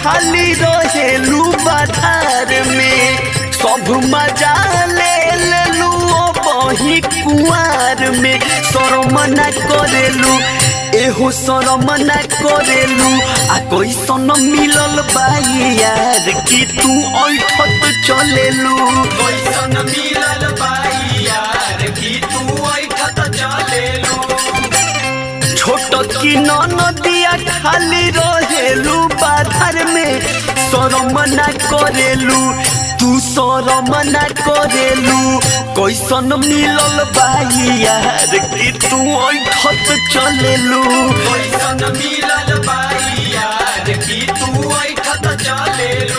खाली रहेलू बाधार में सब मजा ले लेलू ओ बही कुआर में शरम न करेलू एहो शरम न करेलू आ कैसन मिलल बाई यार कि तू ऐठत चलेलू कैसन मिलल बाई यार कि तू ऐठत चलेलू छोट की नदिया खाली रहेलू बाधर में शरम न करेलू तू शरम न करेलू कैसन मिलल बाई यार कि तू ऐठत चलेलू कैसन मिलल बाई यार कि तू ऐठत चलेलू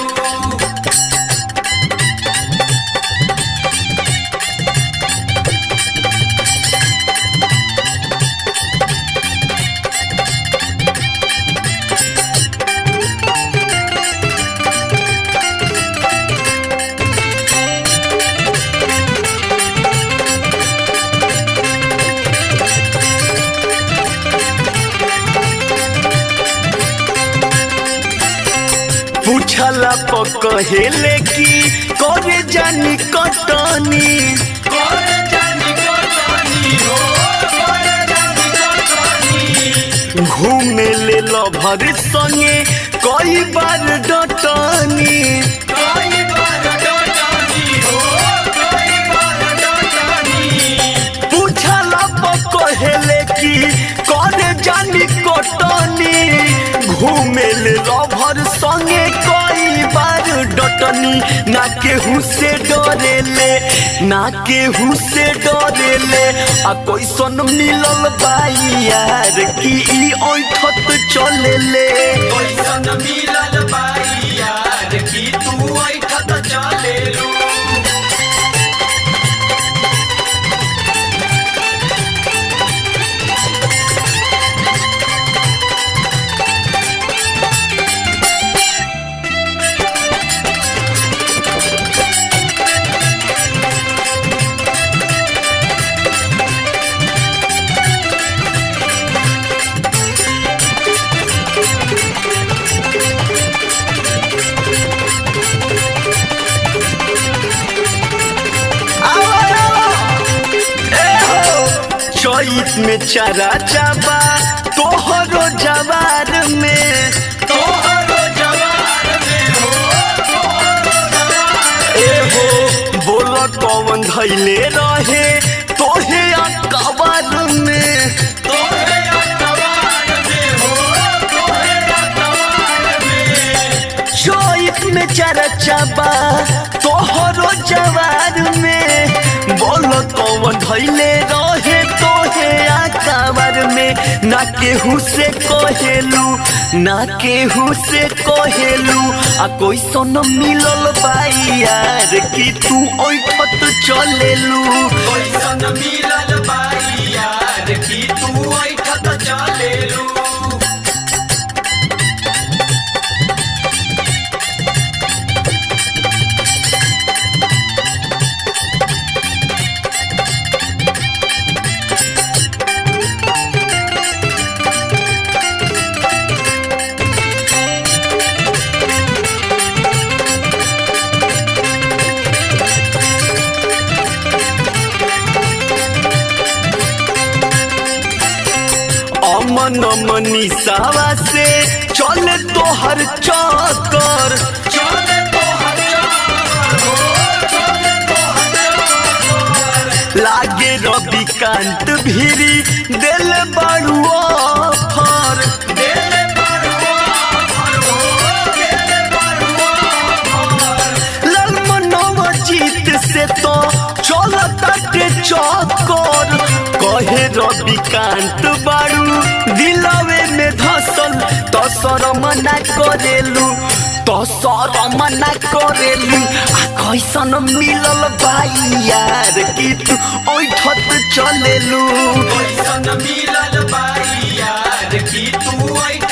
पूछला प कहेले कि करे जानी कटनी करे जानी कटनी हो करे जानी कटनी घूमे ले लभर संगे कई बार डटनी कई बार डटनी हो कई बार डटनी पूछला प कहेले कि करे जानी कटनी घूमे ले लभर संगे कई बार डटनी ना केहू से डरेले ना केहू से डरेले आ कैसन मिलल बाई यार कि ई ऐठत चलेले कैसन मिलल बाई यार कि तू ऐठत चलेलू चैत में चरा चाबा तोहरो जवार में तोहरो जवार में हो तोहरो जवार एहो बोल कौन धैले रहे तोहे अकबर में तोहे अखबार में हो तोहे अखबार में चैत में चरा चाबा तोहरो जवार में बोल कौन धैले रहे तोहे अकबर में ना केहू से कहेलू ना केहू से कहेलू आ कोई सन मिलल बाई यार कि तू ऐठत चलेलू कैसन मिलल बाई यार कि तू ऐठत चलेलू अमन मनीषावा से चले तोहर चक्कर चले तोहर चक्कर हो चले तोहर चक्कर लागे रविकांत भीरी दिल बड़ू ऑफर देले बड़ुआ फर हो देले बड़ुआ फर ललमनव जीत से तो चलता के चक्कर कहे रविकांत बाड़ू दिलवे में धसल तो शरम ना करेलू तो शरम ना करेलू आ कैसन मिलल बाई यार कि तू ऐठत चलेलू कैसन मिलल बाई यार कि तू ऐठत